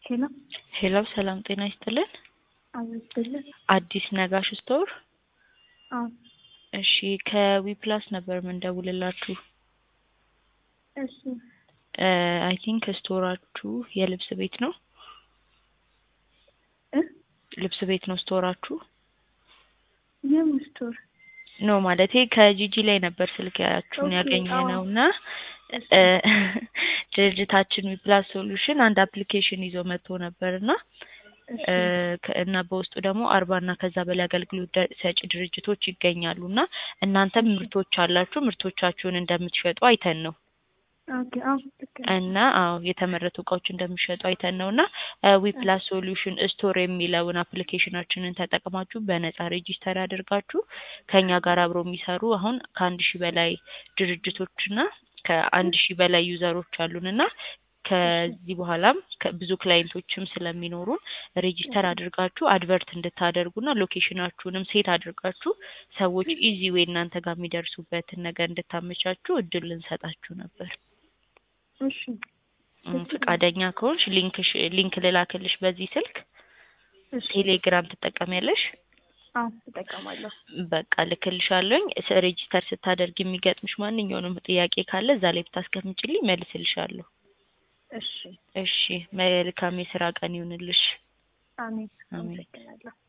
ሄሎ ሄሎ ሰላም ጤና ይስጥልን። አበስልን አዲስ ነጋሽ ስቶር። አዎ እሺ ከዊፕላስ ነበር ምንደውልላችሁ። እሺ አይ ቲንክ ስቶራችሁ የልብስ ቤት ነው። እ ልብስ ቤት ነው ስቶራችሁ? የምን ስቶር? ኖ ማለቴ ከጂጂ ላይ ነበር ስልካችሁን ኦኬ፣ ያገኘ አዎ። ነው እና እሺ እ ድርጅታችን ዊፕላስ ሶሉሽን አንድ አፕሊኬሽን ይዞ መጥቶ ነበር እና እሺ እ ከ- እና በውስጡ ደግሞ አርባ እና ከዛ በላይ አገልግሎት ደ- ሰጪ ድርጅቶች ይገኛሉ እና እናንተም እሺ ምርቶች አላችሁ ምርቶቻችሁን እንደምትሸጡ አይተን ነው ኦኬ አዎ ልክ ነህ። እና አዎ የተመረቱ እቃዎች እንደሚሸጡ አይተን ነው እና ዊፕላስ ሶሉሽን ስቶር የሚለውን አፕሊኬሽናችንን ተጠቅማችሁ በነጻ ሬጂስተር አድርጋችሁ ከኛ ጋር አብረው የሚሰሩ አሁን ከአንድ ሺህ በላይ ድርጅቶች እና ከአንድ ሺህ በላይ ዩዘሮች አሉን እና እሺ ከዚህ በኋላም ከ- ብዙ ክላይንቶችም ስለሚኖሩን ሬጂስተር እሺ አድርጋችሁ አድቨርት እንድታደርጉና ሎኬሽናችሁንም ሴት አድርጋችሁ ሰዎች እሺ ኢዚ ዌይ እናንተ ጋር የሚደርሱበትን ነገር እንድታመቻችሁ እድል ልንሰጣችሁ ነበር። እሺ እም፣ ደስ ይላል። ፈቃደኛ ከሆንሽ ሊንክሽ ሊንክ ልላክልሽ በዚህ ስልክ እሺ ቴሌግራም ትጠቀሚያለሽ? አዎ እጠቀማለሁ። በቃ ልክልሻለሁኝ። ስ- ሬጂስተር ስታደርግ የሚገጥምሽ ማንኛውንም ጥያቄ ካለ እዛ ላይ ብታስቀምጪልኝ መልስልሻለሁ። እሺ እሺ፣ መልካም የስራ ቀን ይሁንልሽ። አሜን። አሜን። አመሰግናለሁ።